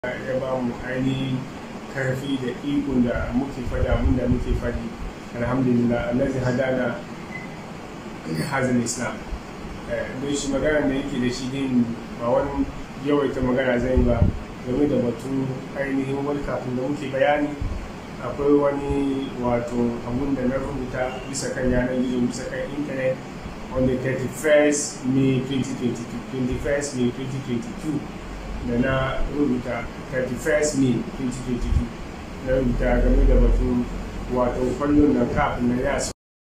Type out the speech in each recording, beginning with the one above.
ya ba mu ainihin karfi da ikon da muke faɗi abin da muke faɗi alhamdulillah allazi hadana hazin islam don shi magana da yake da shi din ba wani yawaita magana zai ba game da batun ainihin wani kafin da muke bayani akwai wani wato abun da na rubuta bisa kan yanar gizo bisa kan intanet on the 31st May 2022 21st May 2022 da na rubuta 31st May 2022 na rubuta game da batun wato kwallon da kafin na ya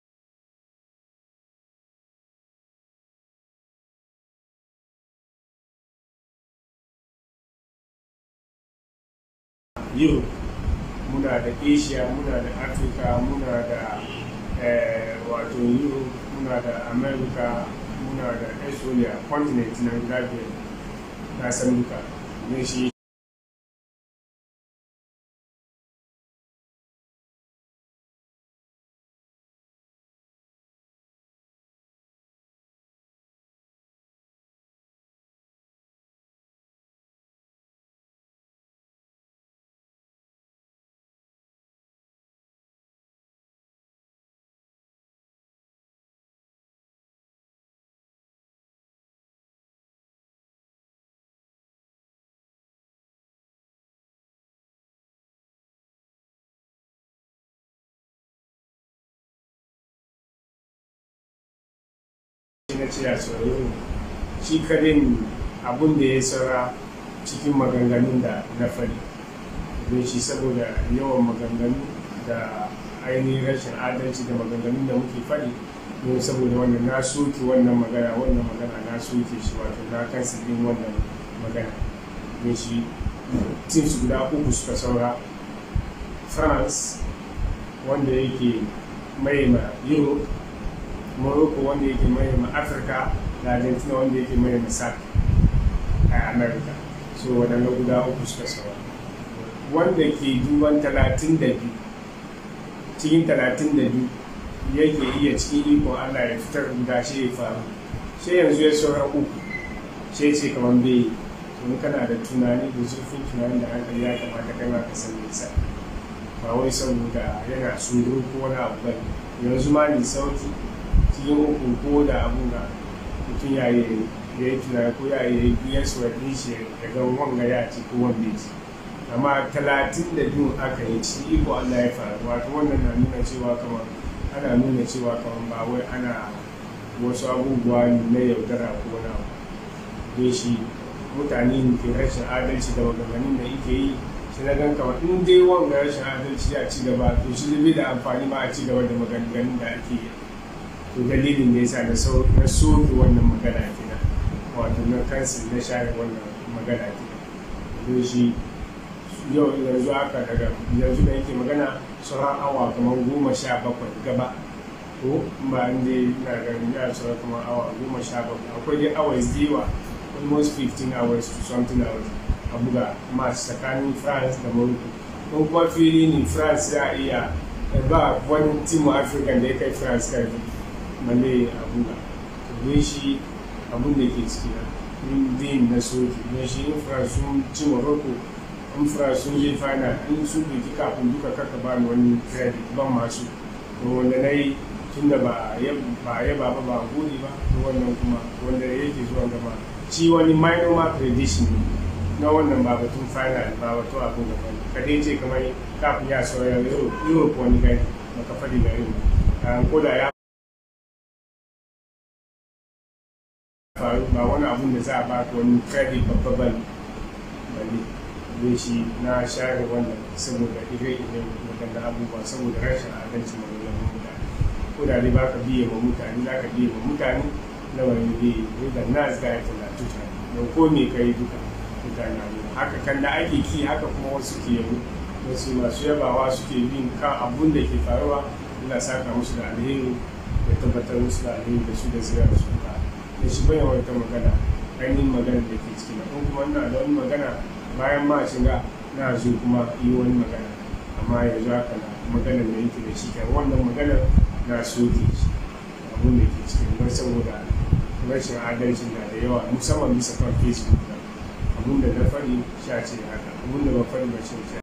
Europe muna da Asia muna da Africa muna da wato Europe muna da America muna da Australia continent na guda biyar na san duka ne shi na ce a tsoron shi kadin abun da ya saura cikin maganganun da na faɗi don shi saboda yawan maganganu da ainihin rashin adalci da maganganun da muke faɗi don saboda wannan na soke wannan magana wannan magana na soke shi wato na kan din wannan magana don shi teams guda uku suka saura france wanda yake mai ma europe morocco wanda yake mai ma afirka da argentina wanda yake mai ma sac a america so waɗanda guda uku suka saura wanda ke duban talatin da biyu cikin talatin da biyu yake iya cikin ikon allah ya fitar guda shi ya faru sai yanzu ya saura uku sai ce kamar bai to kana da tunani da zurfin tunani da hankali ya kamata kai ma ka san nisa ba wai saboda yana tsoro ko wani abu bane yanzu ma ni sauki cikin uku ko da abu na mutum ya yi ya yi tunani ko ya yi biyar su wadin shi ya ga wanga ya ci ko wanda ya ci amma talatin da biyu aka yi ci iko Allah ya faru wato wannan na nuna cewa kamar ana nuna cewa kamar ba wai ana wasu abubuwa na yaudara ko wani abu don shi mutane ke rashin adalci da maganganun da ike yi shi na gan kamar in dai wanga rashin adalci ya ci gaba to shi zai da amfani ma a ci gaba da maganganun da ake yi to dalilin da yasa na na soke wannan magana kenan wato na kansu na share wannan magana kenan don shi yau yanzu haka daga yanzu da yake magana sauran awa kamar goma sha bakwai gaba ko ba in dai na ganin ya sauran kamar awa goma sha bakwai akwai dai hours da yawa almost 15 hours to something hours a buga match tsakanin france da morocco don kuma fili ne france ya iya ba wani team african da ya kai france karfi balle a buga don shi abun da ke ciki na din na soki don shi in france sun ci morocco in france sun je final in su doki kafin duka kaka ba ni wani credit ban masu to wanda na yi tun da ba ya ba ba gode ba to wannan kuma wanda yake zuwa gaba shi wani minor mark prediction ne na wannan ba batun final ba wato abin da bane ka dai ce kamar kafin ya sauya europe wani gani baka faɗi da yau ko da ya faru ba wani abun da za a ba ka wani credit babba bane bane don shi na share wannan saboda ire-iren waɗanda abubuwa saboda rashin adalci mai wani mutane ko da dai ba ka biye ma mutane za ka biye ma mutane na wani biye da nas ga ya tana tuta don ko me ka yi duka mutane haka kan da ake ki haka kuma wasu ke yabo wasu masu yabawa suke bin kan abun da ke faruwa ina saka musu da alheri da tabbatar musu da alheri da su da zira da su ka da shi bayan wata magana ainihin magana da ke ciki na kuma ina da wani magana bayan ma shiga na zo kuma yi wani magana amma yanzu haka na magana da yake da shi kan wannan magana na soke shi abun da ke cikin don saboda rashin adalci na da yawa musamman bisa kan facebook abinda na faɗi sha ce haka abinda ba faɗi ba ce